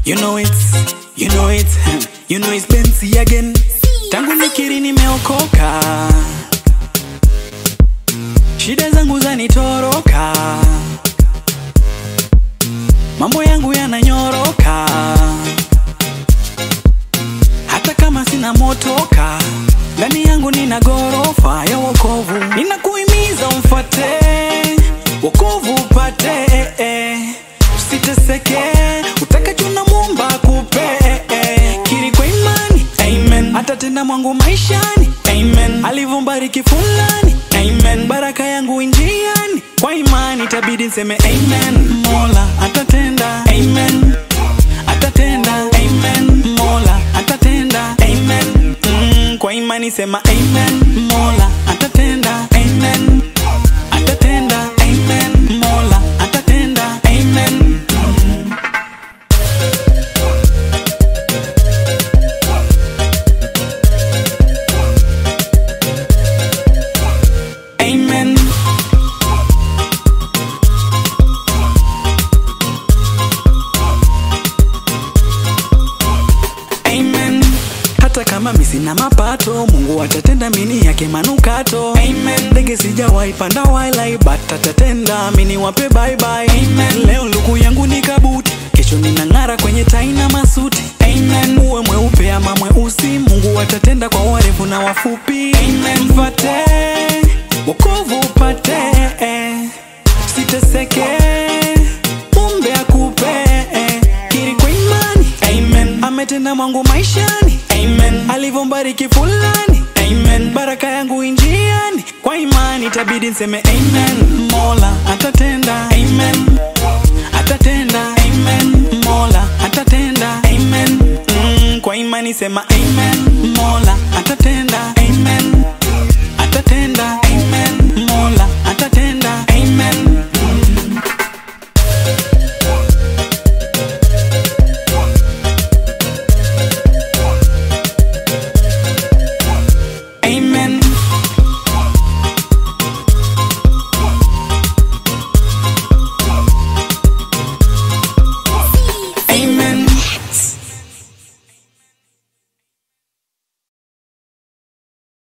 You know it, you know it, you know it's Benzi again. Tangu nikiri nimeokoka, shida zangu zanitoroka, mambo yangu yananyoroka, hata kama sina motoka, ndani yangu nina gorofa ya wokovu. Ninakuhimiza umfate wokovu upate, eh, eh. usiteseke, utakacho na Muumba akupe, eh, eh. kiri kwa imani, amen, atatenda mwangu maishani, amen, alivyombariki fulani, amen, baraka yangu injiani, kwa imani itabidi nseme amen, Mola atatenda, amen, atatenda, amen, Mola atatenda, amen, mm, kwa imani sema amen, Mola atatenda, amen, atatenda, amen, Mola atatenda, amen. Amen. Amen. Hata kama mi sina mapato, Mungu atatenda mini yake manukato. Amen. Ndege sijawahi panda wala but atatenda mini wape bye bye. Amen. Leo luku yangu ni kabuti, kesho ninang'ara kwenye tai na masuti. Amen. Uwe mweupe ama mweusi, Mungu atatenda kwa warefu na wafupi. Amen. Mfate wokovu upate, siteseke umbe akupe kiri kwa imani amen ametenda mwangu maishani amen alivyombariki fulani amen baraka yangu injiani kwa imani itabidi nseme amen mola atatenda